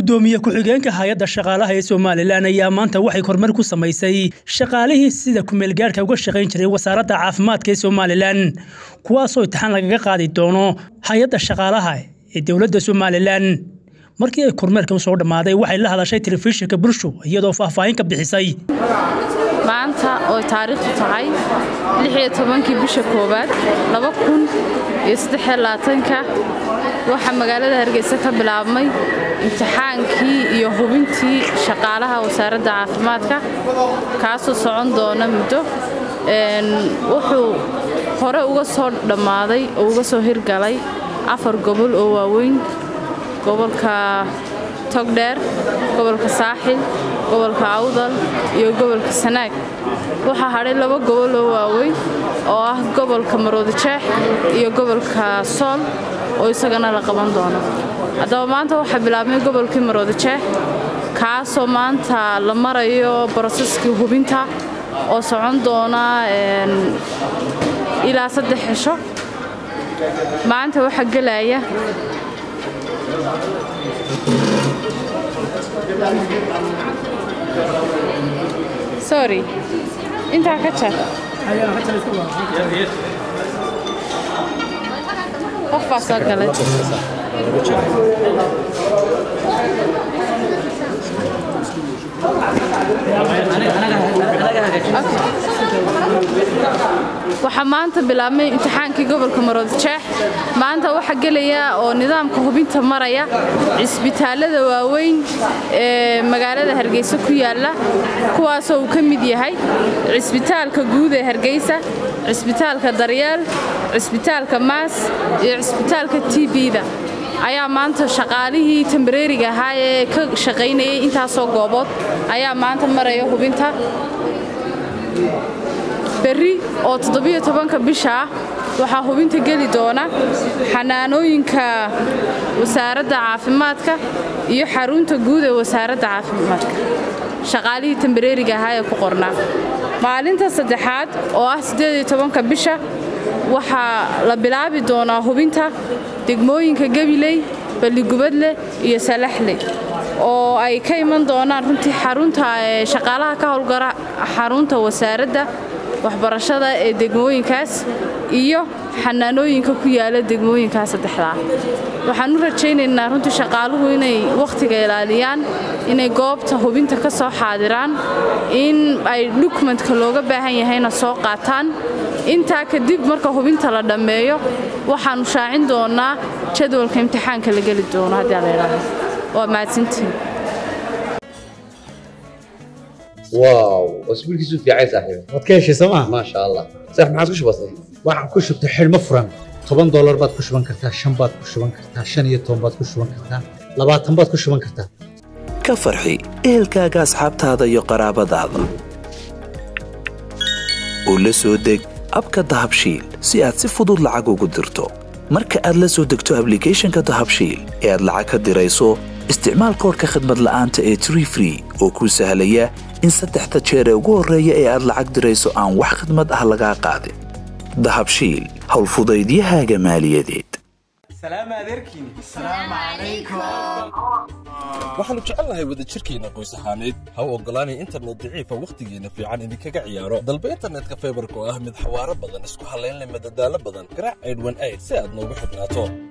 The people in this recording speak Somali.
gudoomiye ku-xigeenka hay-adda shaqaalaha ee somalilan ayaa maanta waxay kormeer ku samaysay shaqaalihii sida kumeelgaarhka uga shaqayn jiray wasaaradda caafimaadka ee somalilan kuwaasoo imtixaan lagaga qaadi doono hay-adda shaqaalaha ee dowladda somalilan markii ay kormeerka u soo dhammaaday waxay la hadashay telefishinka bulsho iyadoo faahfaahin ka bixisay maanta oo taariikhdu tahay kii bisha koowaad ka waxaa magaalada hargeysa ka bilaabmay imtixaankii iyo hubintii shaqaalaha wasaaradda caafimaadka kaasoo socon doona muddo wuxuu hore uga soo dhammaaday oo uga soo hirgalay afar gobol oo waaweyn gobolka togdheer gobolka saaxil gobolka awdal iyo gobolka sanaag waxaa hadhay laba gobol oo waaweyn oo ah gobolka maroodijeex iyo gobolka sool oo isagana la qaban doono haddaba maanta waxaa bilaabmay gobolkii maroodijeex kaasoo maanta la marayo broseskii hubinta oo socon doona ilaa saddex xisho maanta waxaa gelaya sorry intaa ka jar qof baa soo galay waxaa maanta bilaabmay imtixaankii gobolka maroodijeex maanta waxaa gelaya oo nidaamka hubinta maraya cisbitaalada waaweyn ee magaalada hargeysa ku yaalla kuwaasoo uu ka mid yahay cisbitaalka guud ee hargeysa cisbitaalka daryeel cisbitaalka maas iyo cisbitaalka t b-da ayaa maanta shaqaalihii tambareeriga ahaa ee ka shaqaynayay intaasoo goobood ayaa maanta maraya hubinta berri oo toddobiyo tobanka bisha ah waxaa hubinta geli doona xanaanooyinka wasaaradda caafimaadka iyo xarunta guud ee wasaaradda caafimaadka shaqaalihii tambareeriga ahaa ee ku qornaa maalinta saddexaad oo ah siddeediyo tobanka bisha waxaa la bilaabi doonaa hubinta degmooyinka gabiley balligubadle iyo salaxle oo ay ka iman doonaan runtii xarunta shaqaalaha ka howlgara xarunta wasaaradda waxbarashada ee degmooyinkaas iyo xanaanooyinka ku yaala degmooyinkaas saddexdaa waxaan u rajaynaynaa runtii shaqaaluhu inay wakhtiga ilaaliyaan inay goobta hubinta ka soo xaadiraan in ay dukumentka looga baahan yahayna soo qaataan intaa kadib marka hubinta la dhammeeyo waxaannu shaacin doonaa jadwalka imtixaanka la geli doono haddii la idhaahdo waa mahadsantiin واو اسبوعك في عايز صاحبي waad ka heshay sooma ما شاء الله صح ما عاد كش بسيط waxaan ku shubtay xidhmo furan toban doolar baad ku shuban kartaa shan baad ku shuban kartaa shan iyo toban baad ku shuban kartaa labaatan baad ku shuban kartaa ka farxi ehelkaaga asxaabtaada iyo qaraabadaada oo la soo deg abka dahabshiil si aad si fudud lacag ugu dirto marka aad la soo degto ablicathonka dahabshiil ee aad lacag ka dirayso isticmaal koorka khadmad la'aanta ee tree free oo kuu sahlaya in saddexda jeer ee ugu horreeya ee aad lacag dirayso aan wax khadmad ah lagaa qaadin dahabshiil howlfudaydiyahaaga maaliyadeed waxaannu jecelnahay wadajirkeenna qoys ahaaneed ha u oggolaanay internet daciifa wakhtigeenna fiican idinkaga ciyaaro dalba internetka faybarka oo ah mid xawaaro badan isku hallayn leh madadaalo badan garaac aydhwan ayd si aad noogu xidhnaato